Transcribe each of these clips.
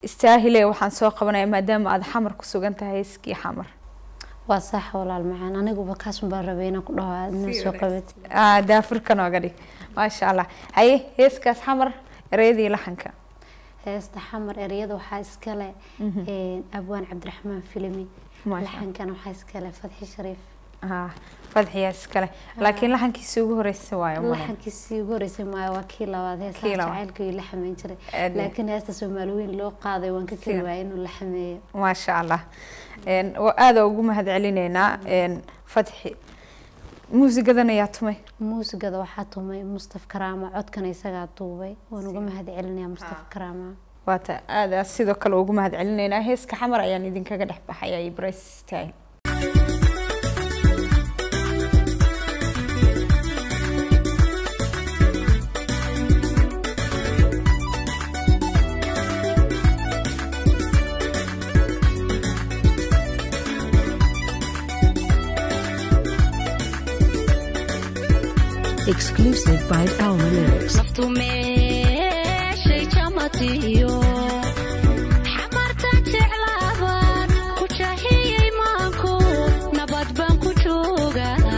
istaahile waxaan soo qabanaya maadaama aad xamar ku sugan tahay heeskii xamar waa sax walaal macaan aniguba kaasun baan rabay inaan ku dhaho aadna soo qabat Ah, daafurka nooga dhig maasha allah haye heeskaas xamar ereyadii laxanka heesta xamar ereyada waxaa iskale een, abwaan cabdiraxmaan filimi Maasha laxankana waxaa iskale fadxi shariif Ah, fadxiyaa iskale laakiin laxankiisa ugu horeysa waayo male laxankiisii ugu horeysay maayo waa kii labaad Kii heesaha labaad. jacaylka iyo la xameyn jiray Aad iyo- laakiin heesta soomaali weyn loo qaaday waan ka keli Sida. waayay inuu la xameeyo maasha allah Een, waa aada ugu mahad celineynaa een, fadxi muusigadan ayaa tumay muusigada waxaa tumay mustaf karaama codkana isagaa duubay waan uga mahad celinayaa mustaf karaama waata aada sidoo kale ugu mahad celineynaa heeska xamar ayaan idinkaga dhex baxaya iyo brace style Exclusive by Alma Lyrics. naftu meeshay jamatiyo xamartan jeclaabaan ku jahiyey maanku nabad baan ku joogaa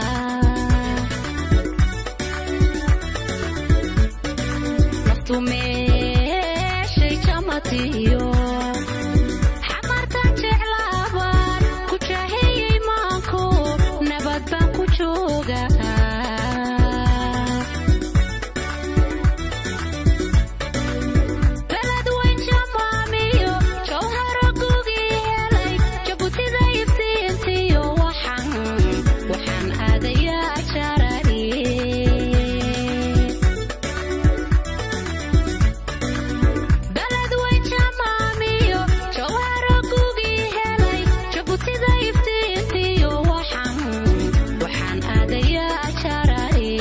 naftu meeshay jamatiyo xamartan jeclaabaan ku jahiyey maanku nabad baan ku joogaa beled weyn jamaamiyo jawharo gugii helay jabutida iftiintiyo waxaan waxaan aadayaa jarari beled weyn jamaamiyo jawharo gugii helay jabutida iftiintiyo waxaan waxaan aadayaa jarari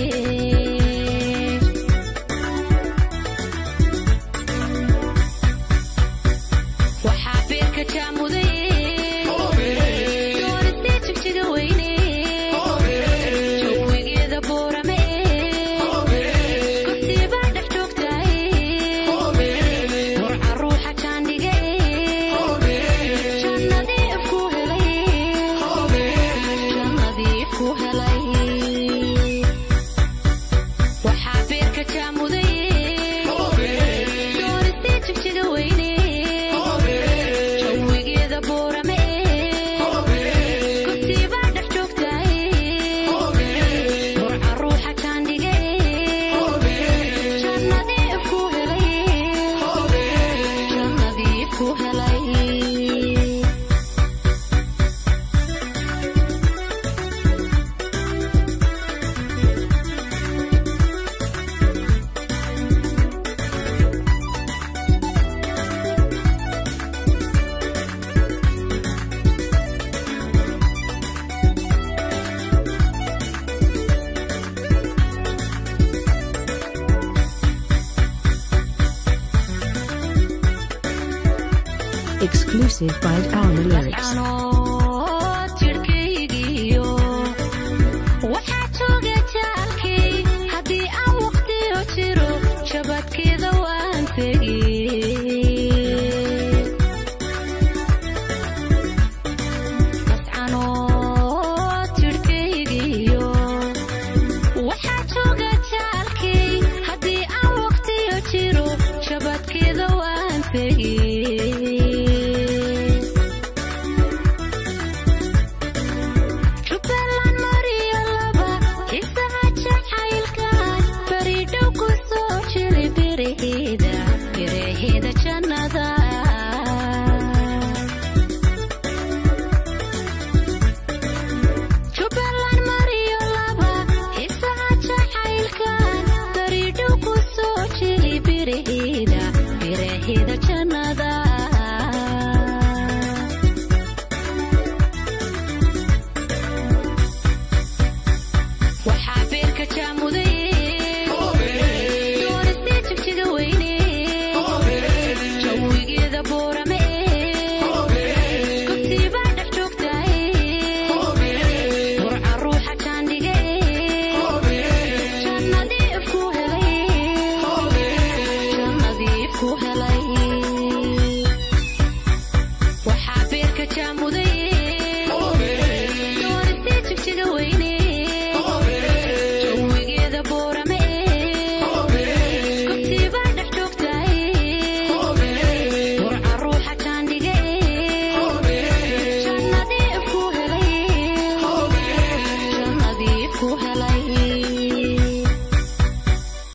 waxaa beerka jaamuday doonistii jigjiga weyne jawigeeda boorame kurtibaa dhex joogtaay warca ruuxa jaandhige jannadiif ku helay jannadiif ku helay waxaa beerka jaamuday doonistii jigjiga weyne jawigeeda boorame kurtibaa dhex joogtaay burca ruuxa jaandhige jannadiif ku helay jannadiif ku helay Exclusive by Alma Lyrics. canood jidhkaygiyo waxaa jooga jaalkay haddii aan waqtiyo jiro jabadkeeda waan tegi mascanood jidhkaygiyo waxaa jooga jaalkay haddii aan waqtiyo jiro jabadkeeda waan tegi jubbaland mariyo laba isaha jacaylkan baridhow ku soo jiri biraheeda biraheeda jannada jubbaland mariyo laba isaha jacaylkan baridhow ku soo jiri biraheeda biraheeda jannada waxaa beerka jaamuday doonistii jigjiga weyne jawigeeda boorame